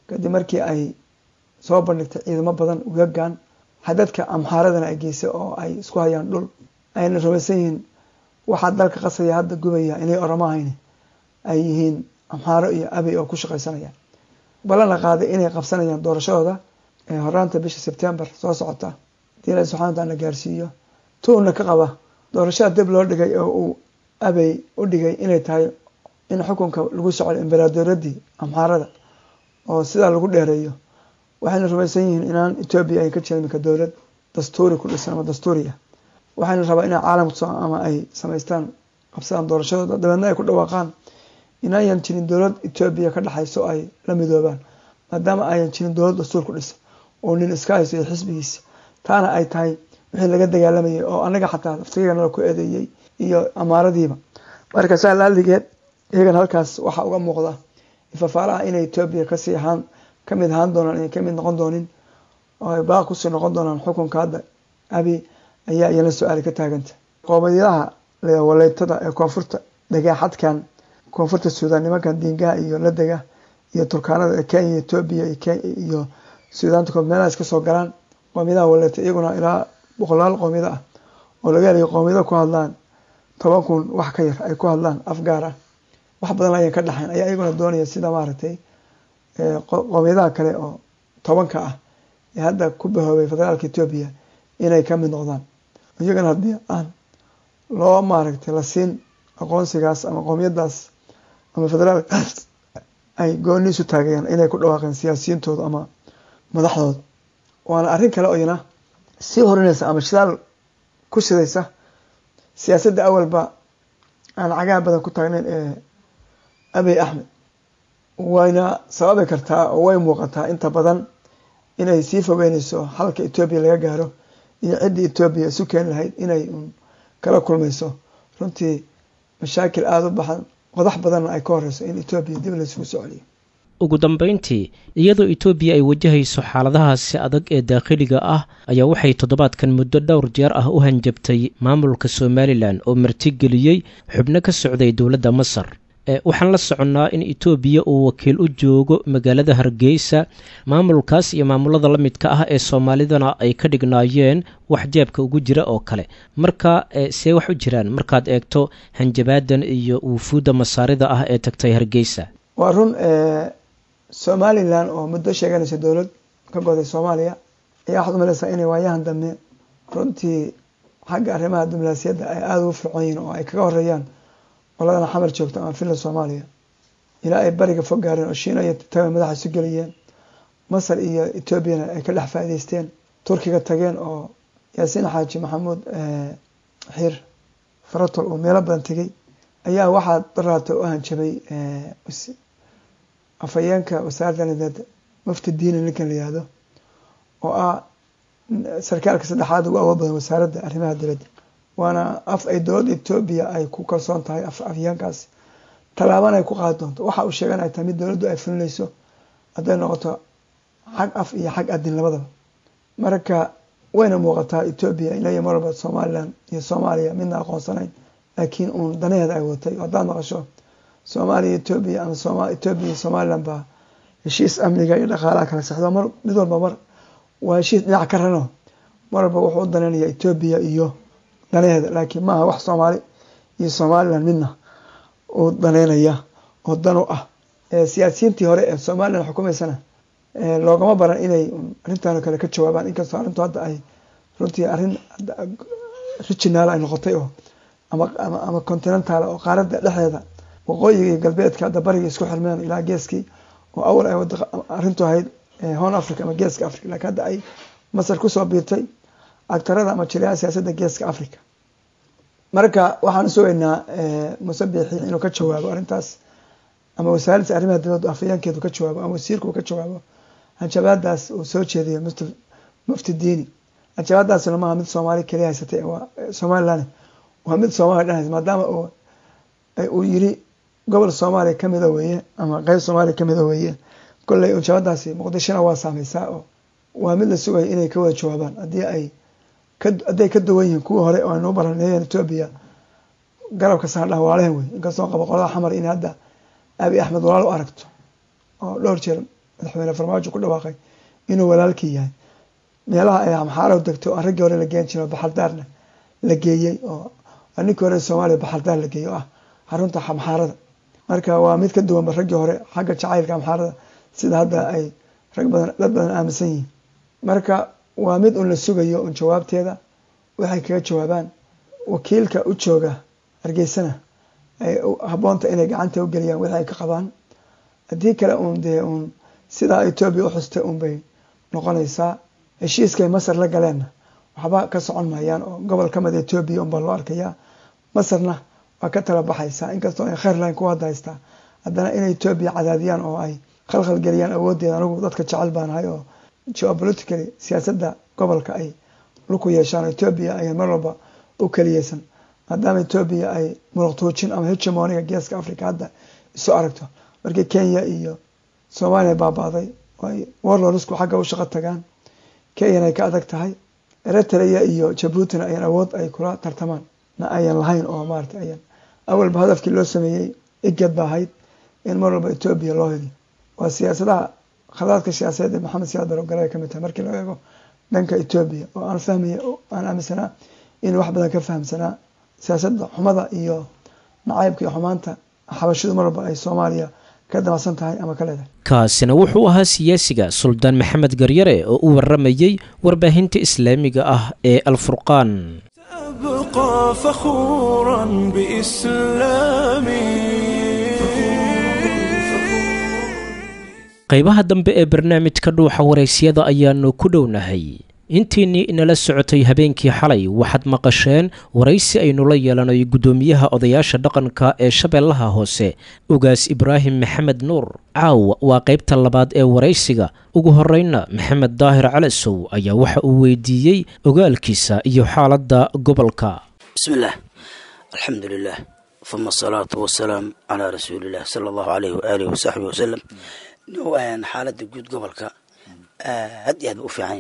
kadib markii ay soo bandhigtay ciidamo badan ugagan xadadka amxaaradana ay geysay oo ay isku hayaan dhul ayna rumaysan yihiin waxaa dalka qasaya hadda gubaya inay oramo ahayn ay yihiin amxaaro iyo abey oo ku shaqaysanaya ballan la qaaday inay qabsanayaan doorashadooda horaanta bisha sebtembar soo socota hadii ilahi subxana wataala la gaarsiiyo tuuna ka qaba doorashada dib loo dhigay oo uu abey u dhigay inay tahay in xukunka lagu socdo embaradooradii amxaarada oo sidaa lagu dheereeyo waxayna rumaysan yihiin inaan etoobiya ay ka jirin iminka dowlad dastuuri ku dhisan ama dastuuri ah waxayna rabaa inay caalamka ama ay samaystaan qabsadaan doorashadooda dabeedna ay ku dhawaaqaan inayan jirin dowlad etoobiya ka dhexayso ay la midoobaan maadaama ayan jirin dowlad dastuur ku dhisan oo nin iska hayso iyo xisbigiisa taana ay tahay wixii laga dagaalamayay oo anaga xataa laftigana ku eedeeyey iyo amaaradiiba marka saa laaligeed iyagana halkaas waxaa uga muuqda ifafaalaha inay etoobiya kasii ahaan kamid ahaan doonaan inay kamid noqon doonin oo ay baaq kusii noqon doonaan xukunka hadda abi ayaa iyana su-aali ka taaganta qoomiyadaha waleytada ee koonfurta dhagaaxadkan koonfurta suudaan nimankan diingaha iyo ladega iyo turkaanada ee kenya etoobiya iyo suudaanta kood meelaha iska soo galaan qoomiyadaha waleyta iyaguna ilaa boqolaal qoomiyado ah oo laga helayo qoomiyado ku hadlaan toban kun wax ka yar ay ku hadlaan afgaar ah wax badan ayan ka dhaxayn ayaa iyaguna doonaya sida maaragtay qoomiyadaha kale oo tobanka ah ee hadda ku bahoobay federaalka etoobiya inay kamid noqdaan iyagana haddii aan loo maaragtay la siin aqoonsigaas ama qoomiyadaas ama federaalkaas ay gooni isu taagayaan inay ku dhawaaqeen siyaasiyintooda ama madaxdooda waana arrin kale oo iyana sii horinaysa ama shidaal ku shidaysa siyaasadda awalba aan cagaha badan ku taagnayn ee abey axmed wayna sababi kartaa oo way muuqataa inta badan inay sii fogeynayso halka etoobiya laga gaaro iyo ciddii etoobiya isu keeni lahayd inay un kala kulmayso runtii mashaakil aada u baxan qodax badanna ay ka horeyso in etoobiya dib laysugu soo celiyo ugu dambeyntii iyadoo etoobiya ay wajahayso xaaladahaasi adag ee daakhiliga ah ayaa waxay toddobaadkan muddo dhowr jeer ah u hanjabtay maamulka somalilan oo martigeliyey xubno ka socday dowladda masar waxaan la soconnaa in etoobiya uu wakiil u joogo magaalada hargeysa maamulkaas iyo maamulada la midka ah ee soomaalidana ay ka dhignaayeen wax jeebka ugu jira oo kale marka see wax u jiraan markaad eegto hanjabaadan iyo wufuudda masaarida ah ee tagtay hargeysa waa run somalilan oo muddo sheeganaysa dowlad ka goday soomaaliya ayaa waxaad umalaysaa inay waayahan dambe runtii xagga arrimaha diblomaasiyadda ay aada ugu fircoon yihiin oo ay kaga horeeyaan qoladana xamar joogta ama finland soomaaliya ilaa ay bariga fog gaareen oo shiina iyo taga madaxa isu geliyeen masar iyo etoobiyana ay ka dhex faa'idaysteen turkiga tageen oo yaasiin xaaji maxamuud xiir faratol uu meelo badan tegey ayaa waxaa daraata u hanjabay afhayeenka wasaaradda nideeda mufti diini ninkan la yihahdo oo ah sarkaalka saddexaad ugu awood badan wasaaradda arrimaha dibadda waana af ay dowladda etoobiya ay ku kalsoon tahay afhayeenkaas tallaabana ay ku qaadi doonto waxa uu sheegan ay tahay mid dowladdu ay fulinayso hadday noqoto xag af iyo xag adin labadaba marka wayna muuqataa etoobiya inay mar walba somalilan iyo soomaaliya midna aqoonsanayn laakiin uun danaheeda ay watay haddaad maqasho soomaaliya etoobiya ama soma etoobiya iyo somalilan baa heshiis amniga iyo dhaqaalaha kala sexdo mar mid walba mar waa heshiis dhinac ka rano mar walba wuxuu u danaynaya etoobiya iyo danaheeda laakiin maaha wax soomaali iyo somalilan midna uu daneynaya oo dan u ah siyaasiyiintii hore ee somalilan xukumaysana loogama baran inay arrintan kale ka jawaabaan inkastoo arrintu hadda ay runtii arrin rijinaal ay noqotay oo ama ama continental oo qaaradda dhexdeeda waqooyiga iyo galbeedka hadda bariga isku xirmeen ilaa geeskii oo awal ay arrintu ahayd horn africa ama geeska africa lakiin hadda ay masar kusoo biirtay agtarada ama jiriyaha siyaasadda geeska africa marka waxaan sugaynaa musabixi inuu ka jawaabo arrintaas ama wasaaradda arrimaha dibadda afhayeenkeedu ka jawaabo ama wasiirku uu ka jawaabo hanjabaadaas uu soo jeediyo mufti diini hanjabaadaasna maaha mid soomaali keliya haysatay somalilan waa mid soomaaliya dhan haysa maadaama uu yiri gobol soomaaliya kamida weeye ama qeyb soomaaliya kamida weeye kolley hanjabadaasi muqdishona waa saameysaa oo waa mid la sugaya inay ka wada jawaabaan haddii ay hadday ka duwan yihiin kuwii hore oo aynu u baraneeyeen etoobiya garabka saardhaha waalehen wey inkastoo qaba qolada xamar in hadda abi axmed walaal u aragto oo dhowr jeer madaxweyne farmaajo ku dhawaaqay inuu walaalkii yahay meelaha ay amxaaradu degto oo aan raggii hore la geen jiro baxardaarna la geeyey oo ninkii hore soomaaliya baxardaar la geeyey oo ah xarunta amxaarada marka waa mid ka duwanba raggii hore xagga jacaylka amxaarada sida hadda ay rag badan dad badan aaminsan yihiin marka waa mid un la sugayo un jawaabteeda waxay kaga jawaabaan wakiilka u jooga hargeysana ay habboonta inay gacanta u geliyaan wixii ay ka qabaan haddii kale uun dee uun sidaa etoobiya u xustay un bay noqonaysaa heshiiskay masar la galeenna waxba ka socon maayaan oo gobol ka mida etoobiya unbaa loo arkayaa masarna waa ka tala baxaysaa inkastoo ay kheyr lahayn ku hadda haystaa haddana inay etoobiya cadaadiyaan oo ay khalkhal geliyaan awooddeeda anigu dadka jecel baanahay oo geopolitically siyaasadda gobolka ay luku yeeshaan etoobiya ayaa mar walba u keliyeysan maadaama etoobiya ay muruqtuujin ama hegemoniga geeska africa hadda isu aragto markii kenya iyo soomaaliya baaba'day oo ay warlorisku xagga u shaqo tagaan kenyana ay ka adag tahay eritrea iyo jabuutina ayaan awood ay kula tartamaan na ayan lahayn oo maarata ayan awalba hadafkii loo sameeyey igad ba ahayd in mar walba etoobiya loo heliyo waa siyaasadaha khadaadka siyaasadeed ee maxamed siyaad barogale ay kamid tahay markii loo eego dhanka etoobiya oo aan fahmaya aan aaminsanaa in wax badan ka fahamsanaa siyaasadda xumada iyo nacaybka iyo xumaanta xabashidu mar walba ay soomaaliya ka damacsan tahay ama ka leedahay kaasina wuxuu ahaa siyaasiga suldaan maxamed garyare oo u waramayey warbaahinta islaamiga ah ee alfurqaan أبقى فخورا بإسلامي qaybaha dambe ee barnaamijka dhuuxa waraysyada ayaanu ku dhownahay intiinnii inala socotay habeenkii xalay waxaad maqasheen waraysi aynu la yeelanay guddoomiyaha odayaasha dhaqanka ee shabeellaha hoose ugaas ibraahim maxamed nuur caawa waa qaybta labaad ee waraysiga ugu horreynna maxamed daahir calasow ayaa waxa uu weydiiyey ogaalkiisa iyo xaaladda gobolka بسم الله الحمد لله ثم الصلاة والسلام على رسول الله صلى الله عليه وآله وصحبه وسلم وأن حالة جود قبلك هاد ياد وفيعين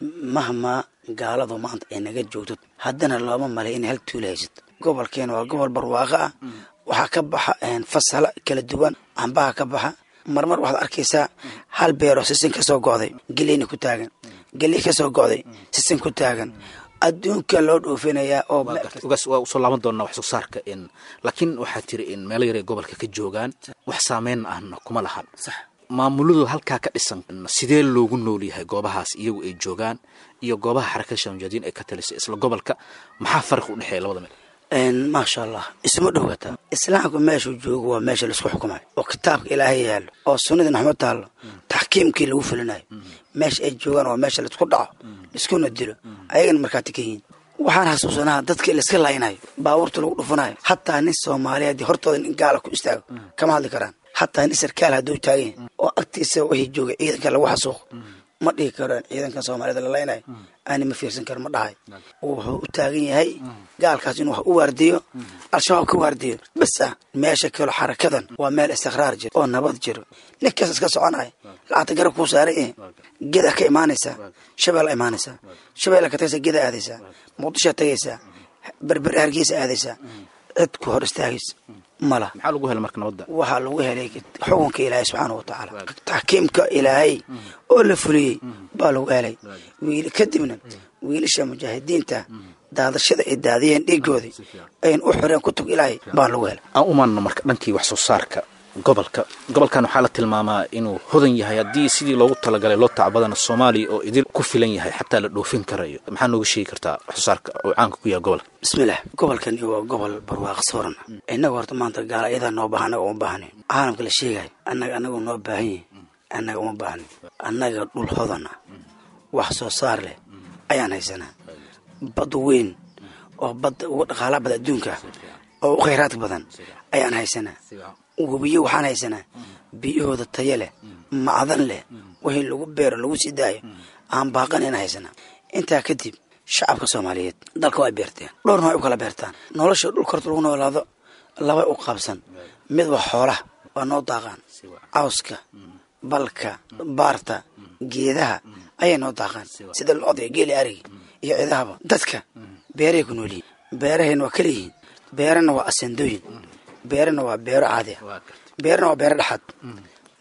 مهما قالوا ما أنت إنك جوتت هدنا الله ما ملي إن هل توليست قبل كان وقبل برواقع وحكبح إن فصل كلا دوان عم بها كبحة مرمر واحد أركيسا هل بيرو سيسن كسو قاضي قليني كتاغن قلي كسو قاضي سيسن كتاغن adduunka loo dhoofinayaa oo ugaas waa usoo laaban doonaa wax soo saarka in laakiin waxaa tiri in meelo yar ay gobolka ka joogaan wax saameyn ahna kuma lahan maamuladu halkaa ka dhisan sidee loogu nool yahay goobahaas iyagu ay joogaan iyo goobaha xarakada shaamujadiin ay ka talisay isla gobolka maxaa farqi u dhexeeya labada meel maasha allah isma dhowata islaamku meeshuu joogo waa meesha laisku xukumayo oo kitaabka ilaahay yaallo oo sunnadii naxmad taallo taxkiimkii lagu fulinayo meesha ay joogaan waa meesha laisku dhaco laiskuna dilo ayagana markaati ka yihiin waxaan xasuusanaa dadkii laiska laynayo baabuurta lagu dhufanayo hataa nin soomaaliyeed hortooda nin gaala ku istaago kama hadli karaan hataa nin sarkaal hadduu taagan yahay oo agtiisa wixii jooga ciidanka lagu xasuuqo ma dhihi karaan ciidankan soomaaliyed la laynayo ani ma fiirsan karo ma dhahay wuxuu u taagan yahay gaalkaas inuu wax u waardiyo al-shabaab ka waardiyo bas ah meesha kalo xarakadan waa meel istiqraar jiro oo nabad jiro ninkaas iska soconaya lacagta garab kuu saaran yahay geda ka imaanaysaa shabeella imaanaysaa shabeella ka tagaysaa geda aadaysaa muqdishoa tagaysaa berber hargeysa aadaysaa cid ku hor istaagaysa mala maxaa lagu hela marka nabadda waxaa lagu helay xukunka ilaahay subxaana watacaala taxkiimka ilaahay oo la fuliyey baa lagu helay wiil kadibna wiilasha mujaahidiinta daadashada ay daadiyeen dhiigoodii ayn u xoreen kutub ilaahay baa lagu helay aan u maanno marka dhankii wax soo saarka gobolka gobolkan waxaa la tilmaamaa inuu hodan yahay haddii sidii loogu talagalay loo tacbadana soomaaliya oo idil ku filan yahay xataa la dhoofin karayo maxaa nooga sheegi kartaa wax soo saarka oo caanka ku yahay gobolka bismillaah gobolkani waa gobol barwaaqo sooran innaga horta maanta gaala iyadaa noo baahan annaga uma baahnayn caalamka la sheegayo annaga annagu noo baahan yahay annaga uma baahnayn annaga dhul hodana wax soo saar leh ayaan haysanaa bad weyn oo badda uga dhaqaala bada adduunka oo u khayraadka badan ayaan haysanaa webiyo waxaan haysanaa biyahooda tayo leh macdan leh wixii lagu beero lagu sii daayo aan baaqanayna haysanaa intaa kadib shacabka soomaaliyeed dalka waa beerteen dhowrna way u kala beertaan nolosha dhulka horta lagu noolaado labay u qaabsan mid waa xoolaha waa noo daaqaan cawska balka baarta geedaha ayay noo daaqaan sida lo-da geeli arigi iyo cidahaba dadka beeray ku nool yihiin beerahayna waa kala yihiin beerana waa asendooyin beerana waa beero caadi ah beerana waa beero dhexaad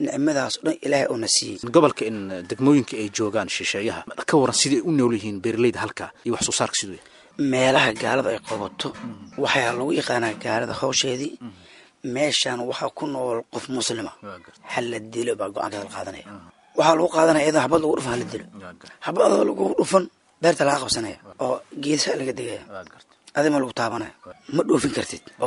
nicmadaas oo dhan ilaahay uuna siiyey gobolka in degmooyinka ay joogaan shisheeyaha ka waran siday u nool yihiin beeraleyda halka iyo wax soo saarka siduu yahay meelaha gaalada ay qabato waxaa lagu yaqaanaa gaalada hawsheedii meeshaan waxaa ku nool qof muslima hala dilo baa go-aankeeda la qaadanaya waxaa lagu qaadanaya iyadoo habad lagu dhufan hala dilo habadoo lagu dhufan beerta laga qabsanaya oo geesaha laga degaya adima lagu taabanaya ma dhoofin kartid oo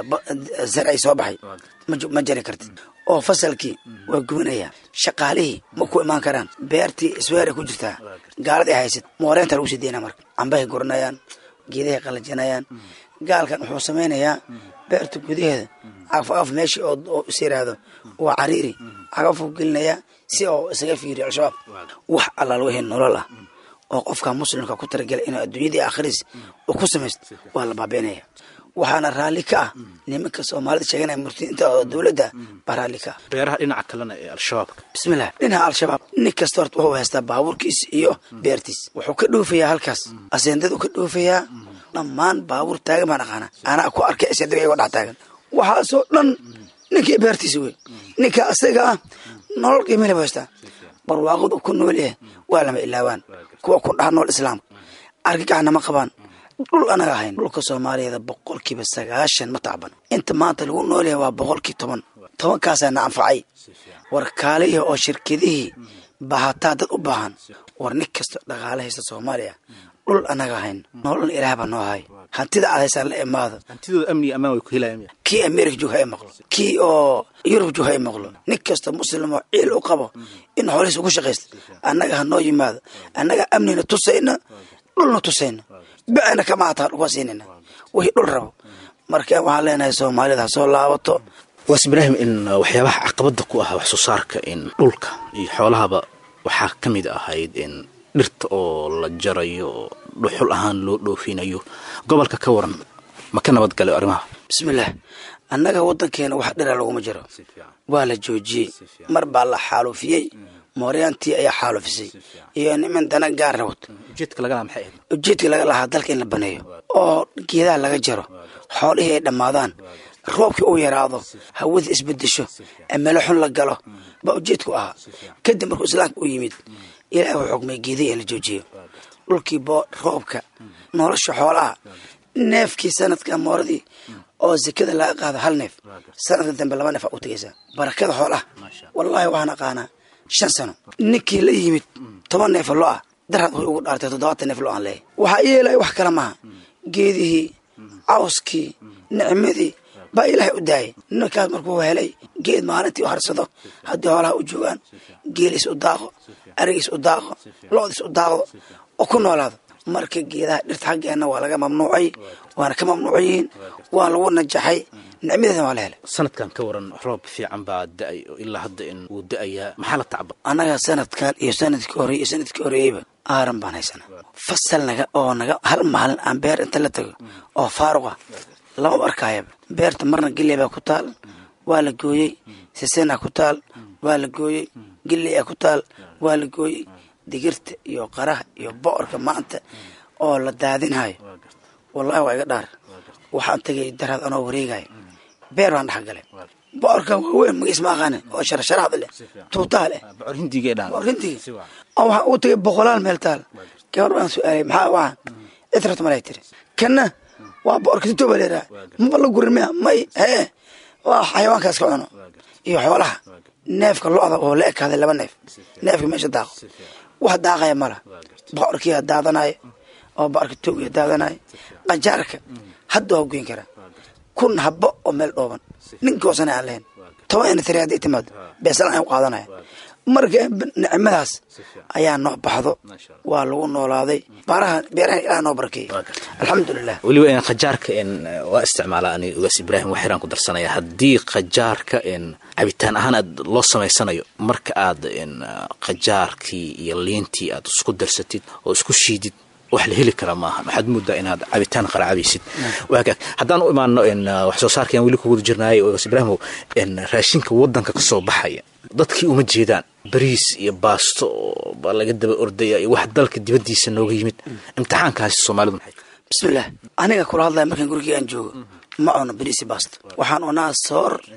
zarci soo baxay ma jari kartid oo fasalkii waa gubanaya shaqaalihii ma ku imaan karaan beertii isweeray ku jirtaa gaaladii haysid mooreenta lagu sii deyna marka cambahay guranayaan geedahay qalajinayaan gaalkan wuxuu samaynayaa beerta gudaheeda cagaf cagaf meeshii oo is yiraahdo waa cariiri cagafuu gelinayaa si oo isaga fiiriyo al-shabaab wax allaal wixii nolol ah oo qofka muslimka ku talagelay inuu adduunyadii akhriis uu ku samaysto waa la baabiinaya waxaana raalli ka ah nimanka soomaalida sheeganaya murtiinta oo dowladda baa raalli ka ah beeraha dhinaca kalena ee al-shabaabka bismillah dhinaca al-shabaab nin kasta horta wuxuu haystaa baabuurkiis iyo beertiis wuxuu ka dhoofayaa halkaas aseendadu ka dhoofayaa dhammaan baabuur taagan baan aqaana anaa ku arkay aseendada iyagoo dhex taagan waxaasoo dhan ninkii beertiisa wey ninka asaga ah nolol qiimale bu haystaa barwaaqadu ku nool yahay waa lama ilaawaan kuwa ku dhaha nool islaamka argagaxna ma qabaan dhul anaga ahayn dhulka soomaaliyeeda boqolkiiba sagaashan ma tacban inta maanta lagu nool yahay waa boqolkii toban tobankaasaa na anfacay war kaalihi oo shirkadihii bahataa dad u baahan war nin kasta dhaqaale haysta soomaaliya dhul anaga ahayn nololna ilaah baa noo hay hantida aad haysaan la imaado hantidooda amni iyo ammaan way ku helayaan kii america joog ha i maqlo kii oo yurub joog ha i maqlo nin kasta muslim oo ciil u qabo in xoolihiisa ugu shaqaysta annaga ha noo yimaado annaga amnina tusayna dhulna tusayna bacna kama hataa dhulka siinayna wixii dhul rabo marka waxaan leenahay soomaalida ha soo laabato waas ibraahim in waxyaabaha caqabada ku ah wax soo saarka in dhulka iyo xoolahaba waxaa ka mid ahayd in dhirta oo la jarayo oo dhuxul ahaan loo dhoofinayo gobolka ka waran ma ka nabadgalay arrimaha bismillaah annaga waddankeena wax dhira laguma jiro waa la joojiyey mar baa la xaalufiyey mooryaantii ayaa xaalufisay iyo niman dana gaar rawd ujeedka laga lahaa maxay ahayd ujeedkii laga lahaa dalka in la baneeyo oo geedaha laga jaro xoolihii ay dhammaadaan roobkii uu yaraado hawada isbedesho emelo xun la galo baa ujeedku ahaa kadib markuu islaamka u yimid ilaah uu xukmay geedihii in la joojiyo dhulkii boo roobka nolosha xoolaha neefkii sanadka mooradii oo sekada laga qaado hal neef sanadka dambe laba neef aa u tegaysaa barakada xoolaha wallaahi waxaan aqaanaa shan sano ninkii la yimid toban neefo lo ah daraad wuxuu ugu dhaartay toddobaatan neef lo aan leeyahy waxaa yeelaya wax kale maaha geedihii cawskii nicmadii baa ilaahay u daayay ninkaas markuu helay geed maalintii u harsado haddii xoolaha u joogaan geeliis u daaqo arigiis u daaqo lo-diis u daaqdo oo ku noolaado marka geedaha dhirta xaggeenna waa laga mamnuucay waana ka mamnuucayihiin waa lagu najaxay nicmadeedana waa la helay sanadkan ka waran roob fiican baa da-ay oo ilaa hadda in uu da-ayaa maxaa la tacba annaga sanadkan iyo sanadkii horey iyo sanadkii horeeyeyba aaran baan haysana fasal naga oo naga hal maalin aan beer inta la tago oo faaruq ah lama arkaayaba beerta marna giley baa ku taal waa la gooyey sisena ku taal waa la gooyey giley a ku taal waa la gooyey digirta iyo qaraha iyo bocorka maanta oo la daadinhayo wallahi waa iga dhaar waxaan tagay daraad anoo wareegayo beer baan dhex galay bocorka waaweyn magiis ma aqaanin oo sharasharaxda leh tuutaha leh bocor hindigee dhaan bocor hindiga oo waxaan ugu tagay boqolaal meel taal gabar baan su-aalay maxaa waxaan citrata malay tiri kana waa bocorka sitoo baa leedaha maba la gurin miya may hee waa xayawaankaas ka cuno iyo xoolaha neefka lo-da oo la ekaaday laba neef neefka meesha daaqo wax daaqaya mala bocorkiia daadanayo oo bocorka toogiya daadanayo qajaarka hadda waa goyn karaa kun habo oo meel dhooban ninkoosana aan lahayn toban ina tiri hadday timaado beesala aan u qaadanaya marka nicmadaas ayaa noo baxdo waa lagu noolaaday baaraha beeraha ilaah noo barkeeyey alxamdulilah weliba in khajaarka n waa isticmaala ani ugaas ibraahim waxiraan ku darsanaya haddii khajaarka n cabitaan ahaan aad loo samaysanayo marka aad n khajaarkii iyo liintii aad isku darsatid oo isku shiidid wax la heli kara maaha waxaad moodaa inaad cabitaan qaraacabaysid waagaag haddaan u imaano n wax soo saarkayaan weli kuguda jirnaayay ugaas ibraahimow n raashinka waddanka ka soo baxaya dadkii uma jeedaan bariis iyo baasto oo baa laga daba ordaya iyo wax dalka dibaddiisa nooga yimid imtixaankaasi soomaalidu maxay bismillaah aniga kula hadlaya markaan gurigii aan joogo ma cuno bariisi baasto waxaan cunaa soor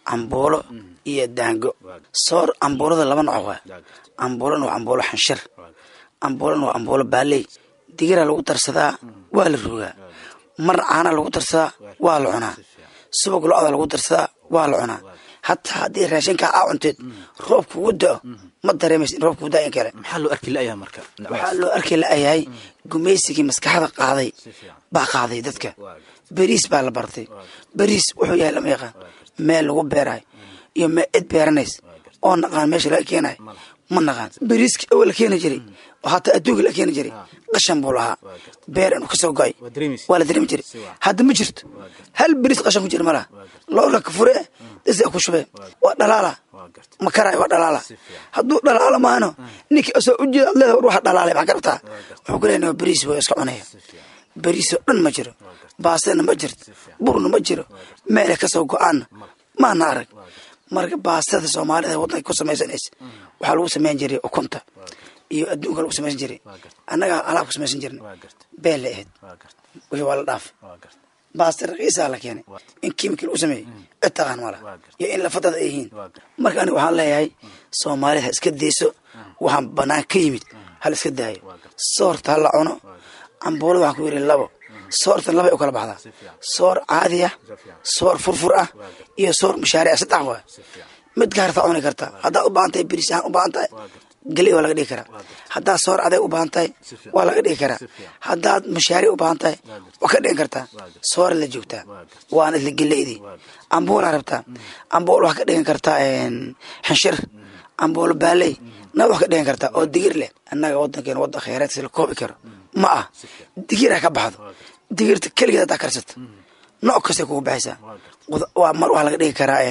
cambuulo iyo daango soor cambuulada laba nooc waa cambuulana waa cambuulo xanshir cambuulana waa cambuulo baaley digiraa lagu darsadaa waa la rogaa mar caana lagu darsadaa waa la cunaa subag lo-da lagu darsadaa waa la cunaa hataa haddii raashinkaa aa cunteed roob kugu da'o ma dareemaysa in roob kugu da in kale maxaa loo arki la'yaha marka waxaa loo arkay la-yahay gumaysigii maskaxda qaaday baa qaaday dadka beriis baa la bartay beriis wuxuu yahay lama yaqaan meel lagu beerayo iyo meel cid beeranays oo naqaan meesha laga keenayo ma naqaan beriiski awal la keeni jiray oo hataa adduunka la keeni jiray qashan buu lahaa beer inuu kasoo go-ay waa la dareemi jiray hadda ma jirto hal beriis qashan ku jira ma laha loorka kafure dasa ku shubee waa dhalaala ma karayo waa dhalaala hadduu dhalaalo maano ninkii asoo ujeeda leeda ruuxa dhalaalay maxaa garabtaa wuxuu ku leeyahay beriis buu iska cunaya beriisoo dhan ma jiro baastana ma jirto burna ma jiro meelay kasoo go-aanna maana arag marka baastada soomaalida waddanka ku samaysanaysa waxaa lagu samayn jiray ukunta iyo adduunka lagu samaysan jiray annagaa alaab ku samaysan jirna beel lay ahayd wixii waa la dhaafay baasta raqiisaa la keenay in kiimikii lagu sameeyey cid taqaan mala iyo in lafadada ay yihiin marka aniga waxaan leeyahay soomaalida ha iska dayso waxaan banaan ka yimid hala iska daayo soorta ha la cuno cambuulada waxaan ku yidhi labo soortan labay u kala baxdaa soor caadi ah soor furfur ah iyo soor mashaaric saddex waa mid gaartaa cuni karta haddaad u baahan tahay beriis ahaan u baahan tahay geley waa laga dhigi karaa haddaad soor adeeg u baahan tahay waa laga dhigi karaa haddaad mashaaric u baahan tahay waa ka dhigan kartaa soora la joogtaa waana isla geleydii ambuulaa rabtaa ambuul waxaa ka dhigan kartaa xanshir ambuulo baaley na wax ka dhigan kartaa oo digir leh annaga waddankeena waddan khayraadkiisa la koobi karo ma ah digir ha ka baxdo digirta keligeed haddaa karsata nooc kastay kugu baxaysaa waa mar waxaa laga dhigi karaa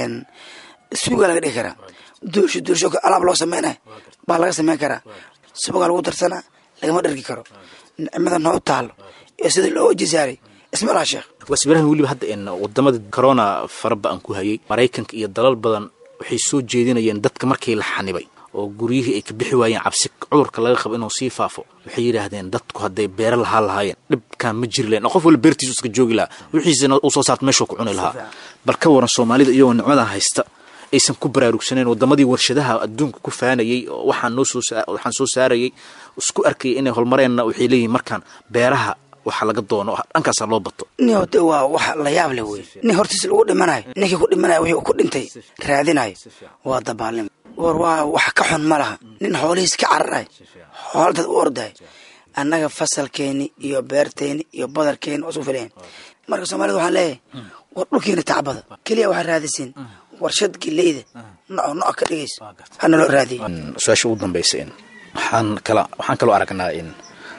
suugaa laga dhigi karaa duulsho duulsho alaab loo sameynaya baa laga sameyn karaa subagaa lagu darsanaa lagama dhargi karo nicmada noo taalo iyo sidii loo wajisaaray isma laha sheekh wasbirahan weliba hadda in wadamada corona faraba aan ku hayay maraykanka iyo dalal badan waxay soo jeedinayeen dadka markii la xanibay oo guryihii ay ka bixi waayeen cabsi cudurka laga qabo inuu sii faafo waxay yidhaahdeen dadku hadday beero lahaa lahaayeen dhibkaan ma jiri lahen qof wala beertiisu iska joogi lahaa wixiisana uu soo saarta meeshuu ku cuni lahaa bal ka waran soomaalida iyagoo nicmadan haysta aysan ku baraarugsaneen wadamadii warshadaha adduunka ku faanayey oo waxaan noo soo waxaan soo saarayay isku arkayay inay holmareenna waxay leeyihin markaan beeraha waxa laga doono dhankaasaa loo bato nin hode waa wax la yaab leh wey nin hortiis lagu dhimanayo ninkii ku dhimanayo wixii ku dhintay raadinayo waa dabaalnimo war waa wax ka xun ma laha nin xoolihiis ka cararayo xoola dad u ordayo annaga fasalkeeni iyo beerteeni iyo badarkeeni waa isku filayan marka soomaalida waxaan leeyahay war dhulkiina tacbada keliya waxaa raadisiin warshad geleyda noco noc ka dhigayso hana loo raadiyo su-aasha ugu dambaysa in waxaan kala waxaan kaloo aragnaa in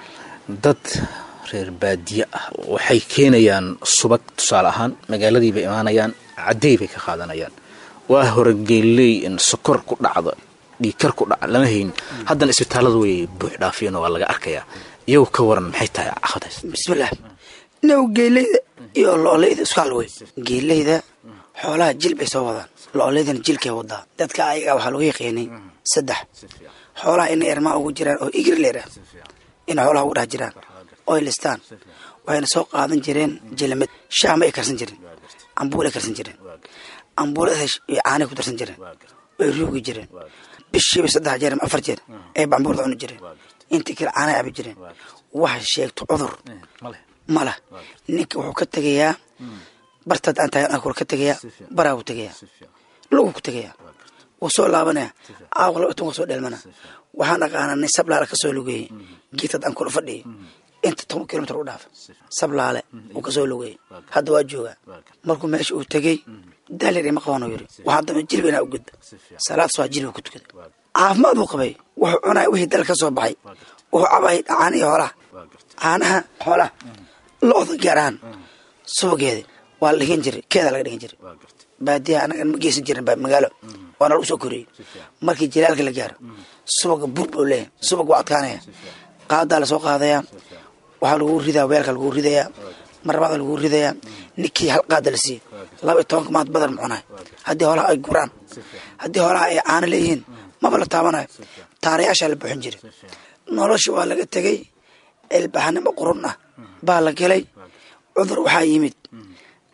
dad reer baadiye ah waxay keenayaan subag tusaale ahaan magaaladii bay imaanayaan caddey bay ka qaadanayaan waa hore geelley in sokor ku dhacdo dhiikar ku dhaca lama hayn haddana isbitaallada way buux dhaafiyeen waa laga arkayaa iyagu ka waran maxay tahay caqadays bismillaah now geeleyda iyo lo-oleyda isku hal wey geeleyda xoolaha jil bay soo wadaan lo-oleydana jilkay wadaa dadka ayaga waxaa lagu yaqiinay saddex xoolaha inay ermaa ugu jiraan oo igir leerah inay xoolaha ugu dhex jiraan oy listaan waxayna soo qaadan jireen jilamad shaama ay karsan jireen ambuul ay karsan jireen ambuulada caanay ku darsan jireen way ruugi jireen bishiiba saddex jeer ama afar jeer ay bambuurda cuni jireen intii kale caanay cabi jireen waxa sheegto cudur ma lah ninka wuxuu ka tegayaa bartaad aan tahay anakula ka tegayaa baraa ku tegayaa lugu ku tegayaa wuu soo laabanaya caawq laba tan waa soo dheelmana waxaan aqaanaa nin sablaale ka soo lugeeyey geedtad aan kula fadhiyay inta toban kilomitr u dhaafa sablaale uu kasoo lugeeyey hadda waa joogaa markuu meesha uu tegey daalir ima qaban yiri waxaa dama jilba inaa u gudba salaad soo jilba ku tukada caafimaad buu qabay wuxuu cunaya wixii dal ka soo baxay wuxuu cabayay caanihi xoolaha caanaha xoolaha lo-da gaar ahaan subageeda waa la dhigan jiray keedaa laga dhigan jiray baadiyaha anaga ma geysan jirin magaalo waana lagu soo koriyey markii jilaalka la gaaro subaga bur buu leeyahay subag waa adkaanaya qaadaa lasoo qaadayaa waxaa lagu ridaa weelka lagu ridayaa marabada lagu ridayaa ninkii hal qaada la siiyey laba iyo tobanka maad badar mucunayo haddii hoolaha ay guraan haddii hoolaha ay caano leeyihiin maba la taabanayo taarayaashaa la buuxin jiray nolosha waa laga tegey ilbaxnimo qurun ah baa la gelay cudur waxaa yimid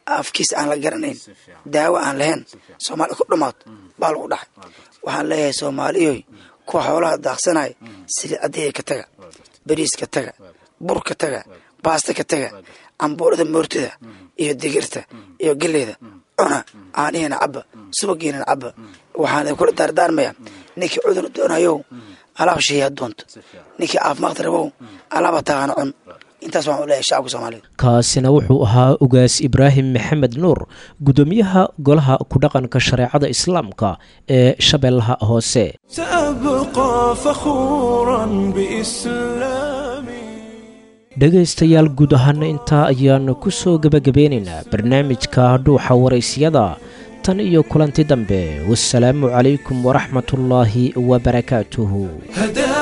afkiis aan la garanayn daawo aan lahayn soomaalida ku dhammaato baa lagu dhaxay waxaan leeyahay soomaaliyoy kuwa xoolaha daaqsanaya saliid caddeeya ka taga bariis ka taga bur ka taga baasta ka taga cambuurada moortada iyo digirta iyo geleyda cuna caanihiina cabba subagiina cabba waxaan kula daardaarmaya ninkii cudur doonayow alaab sheeyaa doonto ninkii caafimaad rabow alaaba taagana cun intaas waxaan u leeyahay shacabka soomaaliyeed kaasina wuxuu ahaa ugaas ibraahim maxamed nuur guddoomiyaha golaha ku dhaqanka shareecada islaamka ee shabeellaha hoose سأبقى فخورا بإسلامي dhegaystayaal guud ahaana intaa ayaanu ku soo gebagabeynaynaa barnaamijka dhuuxa waraysyada tan iyo kulanti dambe wasalaamu calaykum waraxmatullaahi wabarakaatuhu هداني